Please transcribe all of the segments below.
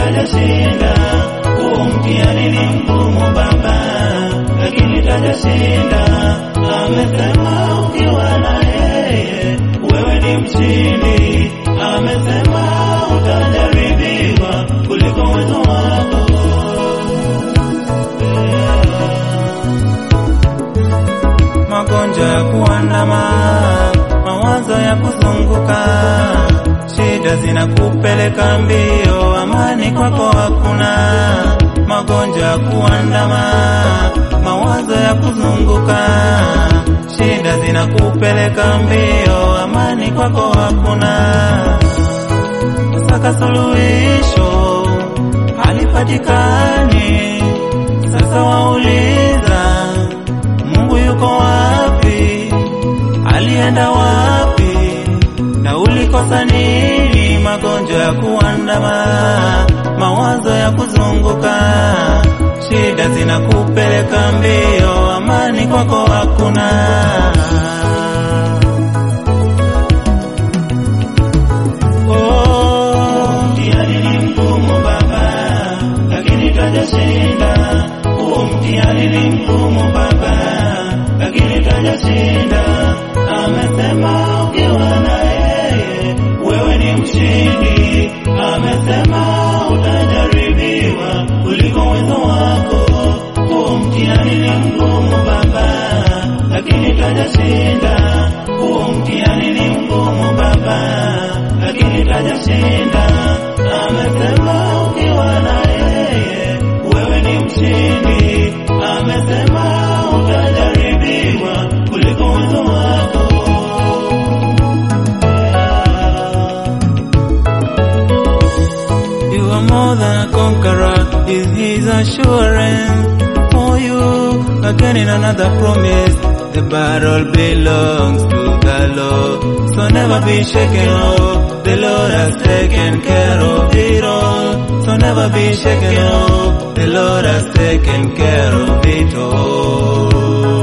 tajashinda. Huo mtihani ni mgumu baba, lakini tajashinda. Amesema ukiwa na yeye wewe ni mshindi. Amesema utajaribiwa kuliko uwezo wako. magonjwa ya kuandama, mawazo ya kuzunguka, shida zinakupeleka mbio, amani kwako hakuna. Magonjwa ya kuandama, mawazo ya kuzunguka, shida zinakupeleka mbio, amani kwako hakuna. Saka suluhisho halipatikani, sasa wauliza Mungu yuko wapi? Alienda wapi? Na ulikosa nini? Magonjwa ya kuandama, mawazo ya kuzunguka, shida zinakupeleka mbio, amani kwako hakuna. Oh, Mtihani ni mgumu baba, lakini tajashinda. Huo mtihani ni mgumu baba, lakini tajashinda. Amesema ukiwa na yeye wewe ni mshindi. Amesema utajaribiwa kuliko uwezo wako. Huo mtihani ni mgumu baba, lakini tajashinda. Huo mtihani ni mgumu baba, lakini tajashinda. Amesema ukiwa na yeye wewe ni mshindi. Amesema utajaribiwa kuliko uwezo wako. You are more than a conqueror, is his assurance for you. Again in another promise, the battle belongs to the Lord. So never be shaken, oh, the Lord has taken care of it all. So never be shaken, oh, the Lord has taken care of it all.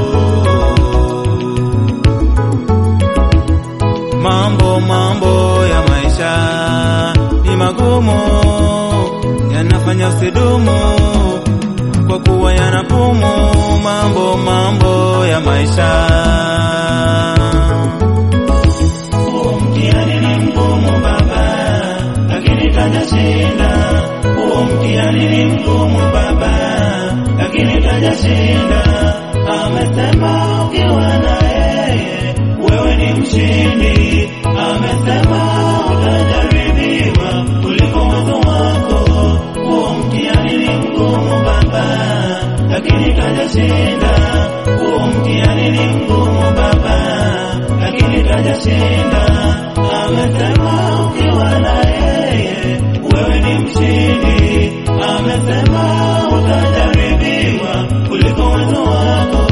Mambo mambo ya maisha ni magumu, yanafanya usidumu kwa kuwa yanapumu. Mambo mambo ya maisha Huo mtihani ni mgumu baba, lakini tajashinda. Huo mtihani ni mgumu baba, lakini tajashinda. Amesema ukiwa na yeye wewe ni mshindi. Amesema utajaribiwa kuliko uwezo wako. Huo mtihani ni mgumu baba, lakini tajashinda. Huo mtihani ni mgumu baba, lakini tajashinda. Amesema ukiwa na yeye wewe ni mshindi. Amesema utajaribiwa kuliko uwezo wako.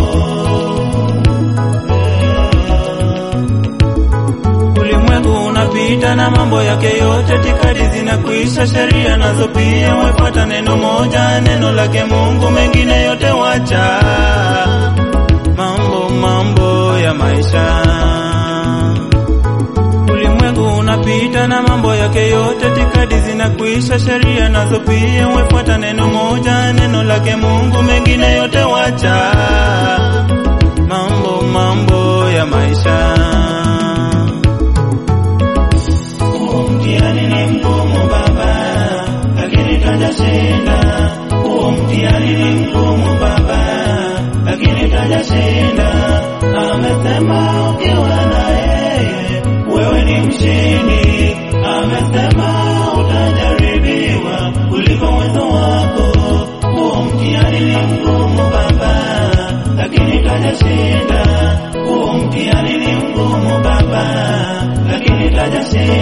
Ulimwengu unapita na mambo yake yote, tikadi zinakuisha, sheria nazo pia. Wefuata neno moja, neno lake Mungu, mengine yote wacha. Mambo mambo ya maisha, ulimwengu unapita na mambo yake yote, tikadi zinakuisha, sheria nazo pia. Wefuata neno moja, neno lake Mungu, mengine yote wacha. Mambo mambo ya maisha Huo mtihani ni mgumu baba, lakini tajashinda. Huo mtihani ni mgumu baba, lakini tajashinda. Amesema ukiwa na yeye wewe ni mshindi. Amesema utajaribiwa kuliko uwezo wako. Huo mtihani ni mgumu baba, lakini tajashinda. Huo mtihani ni mgumu baba, lakini tajashinda.